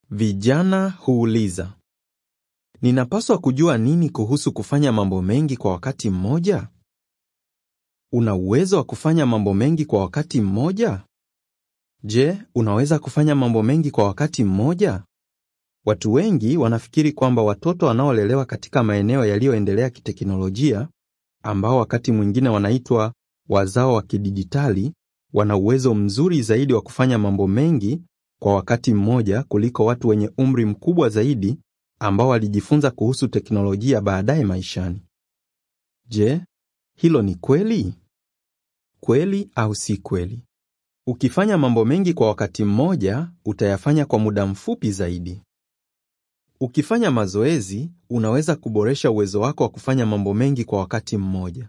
Vijana huuliza, ninapaswa kujua nini kuhusu kufanya mambo mengi kwa wakati mmoja? Una uwezo wa kufanya mambo mengi kwa wakati mmoja? Je, unaweza kufanya mambo mengi kwa wakati mmoja? Watu wengi wanafikiri kwamba watoto wanaolelewa katika maeneo yaliyoendelea kiteknolojia, ambao wakati mwingine wanaitwa wazao wa kidijitali, wana uwezo mzuri zaidi wa kufanya mambo mengi kwa wakati mmoja kuliko watu wenye umri mkubwa zaidi ambao walijifunza kuhusu teknolojia baadaye maishani. Je, hilo ni kweli? Kweli au si kweli? Ukifanya mambo mengi kwa wakati mmoja, utayafanya kwa muda mfupi zaidi. Ukifanya mazoezi, unaweza kuboresha uwezo wako wa kufanya mambo mengi kwa wakati mmoja.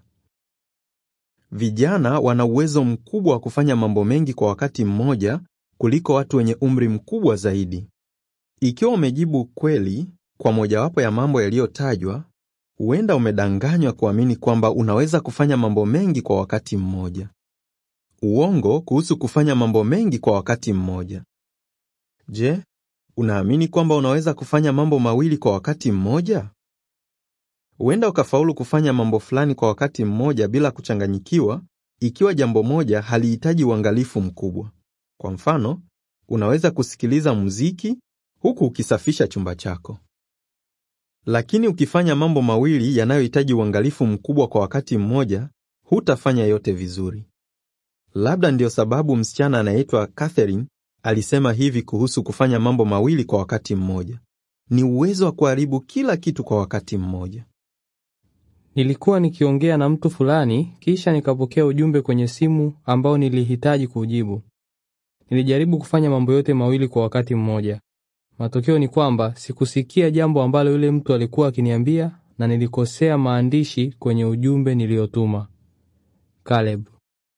Vijana wana uwezo mkubwa wa kufanya mambo mengi kwa wakati mmoja kuliko watu wenye umri mkubwa zaidi. Ikiwa umejibu kweli kwa mojawapo ya mambo yaliyotajwa, huenda umedanganywa kuamini kwamba unaweza kufanya mambo mengi kwa wakati mmoja. Uongo kuhusu kufanya mambo mengi kwa wakati mmoja. Je, unaamini kwamba unaweza kufanya mambo mawili kwa wakati mmoja? Huenda ukafaulu kufanya mambo fulani kwa wakati mmoja bila kuchanganyikiwa, ikiwa jambo moja halihitaji uangalifu mkubwa. Kwa mfano, unaweza kusikiliza muziki huku ukisafisha chumba chako. Lakini ukifanya mambo mawili yanayohitaji uangalifu mkubwa kwa wakati mmoja, hutafanya yote vizuri. Labda ndiyo sababu msichana anayeitwa Catherine alisema hivi kuhusu kufanya mambo mawili kwa wakati mmoja: ni uwezo wa kuharibu kila kitu kwa wakati mmoja. Nilikuwa nikiongea na mtu fulani, kisha nikapokea ujumbe kwenye simu ambao nilihitaji kujibu. Nilijaribu kufanya mambo yote mawili kwa wakati mmoja. Matokeo ni kwamba sikusikia jambo ambalo yule mtu alikuwa akiniambia na nilikosea maandishi kwenye ujumbe niliyotuma. Caleb.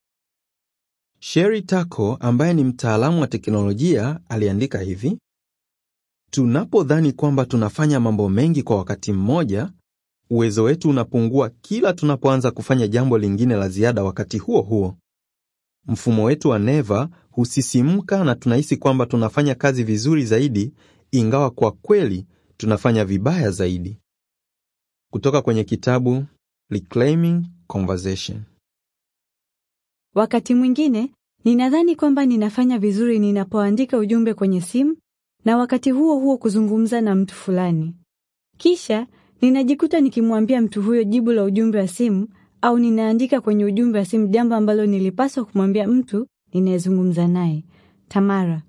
Sherry Tako ambaye ni mtaalamu wa teknolojia aliandika hivi: tunapodhani kwamba tunafanya mambo mengi kwa wakati mmoja, uwezo wetu unapungua kila tunapoanza kufanya jambo lingine la ziada wakati huo huo. Mfumo wetu wa neva husisimka na tunahisi kwamba tunafanya kazi vizuri zaidi, ingawa kwa kweli tunafanya vibaya zaidi. Kutoka kwenye kitabu Reclaiming Conversation. Wakati mwingine ninadhani kwamba ninafanya vizuri ninapoandika ujumbe kwenye simu na wakati huo huo kuzungumza na mtu fulani. Kisha ninajikuta nikimwambia mtu huyo jibu la ujumbe wa simu au ninaandika kwenye ujumbe wa simu jambo ambalo nilipaswa kumwambia mtu ninayezungumza naye. Tamara.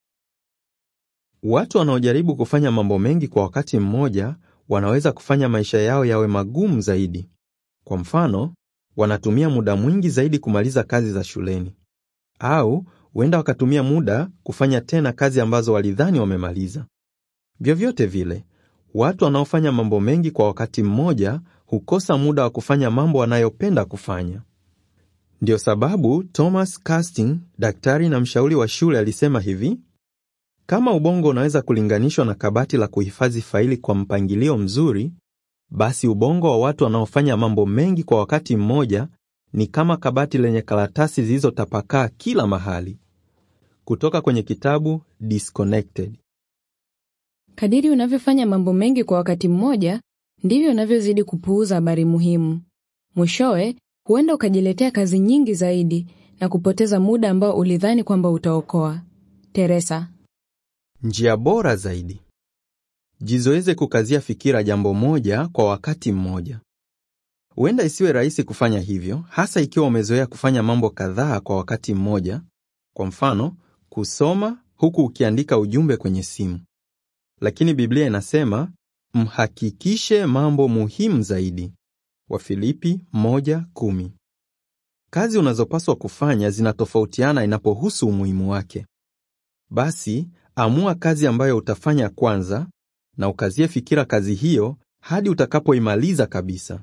Watu wanaojaribu kufanya mambo mengi kwa wakati mmoja wanaweza kufanya maisha yao yawe magumu zaidi. Kwa mfano, wanatumia muda mwingi zaidi kumaliza kazi za shuleni, au huenda wakatumia muda kufanya tena kazi ambazo walidhani wamemaliza. Vyovyote vile, watu wanaofanya mambo mengi kwa wakati mmoja hukosa muda wa kufanya mambo wanayopenda kufanya. Ndiyo sababu Thomas Casting, daktari na mshauri wa shule, alisema hivi: kama ubongo unaweza kulinganishwa na kabati la kuhifadhi faili kwa mpangilio mzuri, basi ubongo wa watu wanaofanya mambo mengi kwa wakati mmoja ni kama kabati lenye karatasi zilizotapakaa kila mahali. Kutoka kwenye kitabu Disconnected. Kadiri unavyofanya mambo mengi kwa wakati mmoja, ndivyo unavyozidi kupuuza habari muhimu. Mwishowe, huenda ukajiletea kazi nyingi zaidi na kupoteza muda ambao ulidhani kwamba utaokoa. Teresa. Njia bora zaidi. Jizoeze kukazia fikira jambo moja kwa wakati mmoja. Huenda isiwe rahisi kufanya hivyo, hasa ikiwa umezoea kufanya mambo kadhaa kwa wakati mmoja. Kwa mfano, kusoma huku ukiandika ujumbe kwenye simu. Lakini Biblia inasema mhakikishe mambo muhimu zaidi. Wafilipi 1:10. Kazi unazopaswa kufanya zinatofautiana inapohusu umuhimu wake. Basi amua kazi ambayo utafanya kwanza na ukazie fikira kazi hiyo hadi utakapoimaliza kabisa.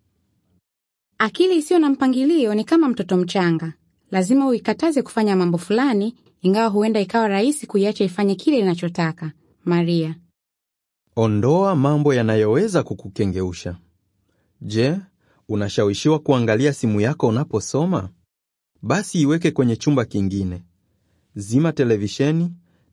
Akili isiyo na mpangilio ni kama mtoto mchanga. Lazima uikataze kufanya mambo fulani, ingawa huenda ikawa rahisi kuiacha ifanye kile inachotaka. Maria. Ondoa mambo yanayoweza kukukengeusha. Je, unashawishiwa kuangalia simu yako unaposoma? Basi iweke kwenye chumba kingine. Zima televisheni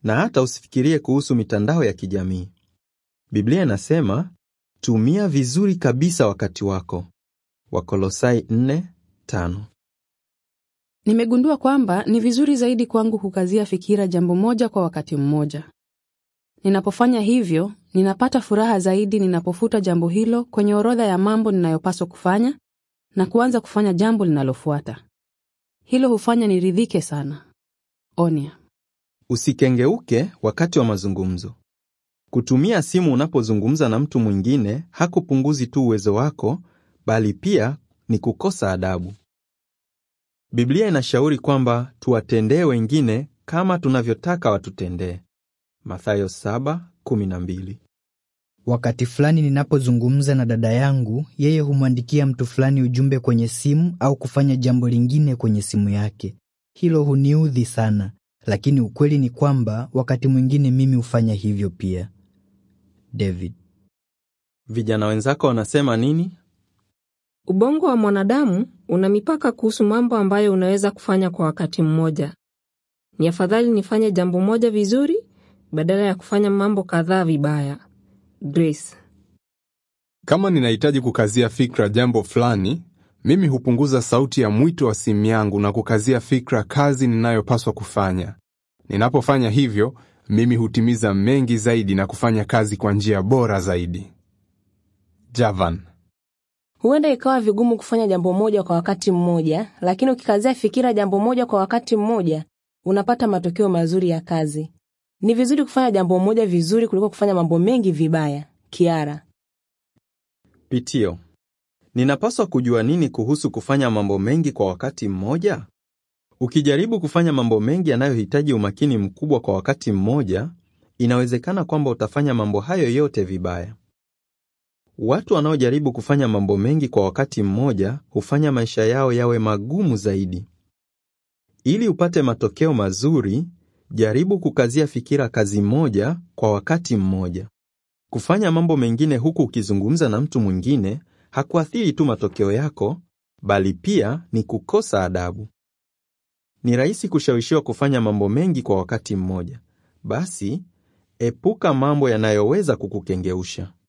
na hata usifikirie kuhusu mitandao ya kijamii. Biblia inasema tumia vizuri kabisa wakati wako. Wakolosai 4:5. Nimegundua kwamba ni vizuri zaidi kwangu kukazia fikira jambo moja kwa wakati mmoja. Ninapofanya hivyo, ninapata furaha zaidi ninapofuta jambo hilo kwenye orodha ya mambo ninayopaswa kufanya na kuanza kufanya jambo linalofuata. Hilo hufanya niridhike sana. Onia. Usikengeuke wakati wa mazungumzo. Kutumia simu unapozungumza na mtu mwingine hakupunguzi tu uwezo wako, bali pia ni kukosa adabu. Biblia inashauri kwamba tuwatendee wengine kama tunavyotaka watutendee. Mathayo 7:12. Wakati fulani ninapozungumza na dada yangu, yeye humwandikia mtu fulani ujumbe kwenye simu au kufanya jambo lingine kwenye simu yake. Hilo huniudhi sana, lakini ukweli ni kwamba wakati mwingine mimi hufanya hivyo pia. David. Vijana wenzako wanasema nini? Ubongo wa mwanadamu una mipaka kuhusu mambo ambayo unaweza kufanya kwa wakati mmoja. Ni afadhali nifanye jambo moja vizuri badala ya kufanya mambo kadhaa vibaya. Grace. Kama ninahitaji kukazia fikra jambo fulani, mimi hupunguza sauti ya mwito wa simu yangu na kukazia fikra kazi ninayopaswa kufanya. Ninapofanya hivyo, mimi hutimiza mengi zaidi na kufanya kazi kwa njia bora zaidi. Javan. Huenda ikawa vigumu kufanya jambo moja kwa wakati mmoja, lakini ukikazia fikira jambo moja kwa wakati mmoja, unapata matokeo mazuri ya kazi. Ni vizuri kufanya jambo moja vizuri kuliko kufanya mambo mengi vibaya. Kiara. Pitio. Ninapaswa kujua nini kuhusu kufanya mambo mengi kwa wakati mmoja? Ukijaribu kufanya mambo mengi yanayohitaji umakini mkubwa kwa wakati mmoja, inawezekana kwamba utafanya mambo hayo yote vibaya. Watu wanaojaribu kufanya mambo mengi kwa wakati mmoja hufanya maisha yao yawe magumu zaidi. Ili upate matokeo mazuri, jaribu kukazia fikira kazi moja kwa wakati mmoja. Kufanya mambo mengine huku ukizungumza na mtu mwingine hakuathiri tu matokeo yako, bali pia ni kukosa adabu. Ni rahisi kushawishiwa kufanya mambo mengi kwa wakati mmoja. Basi, epuka mambo yanayoweza kukukengeusha.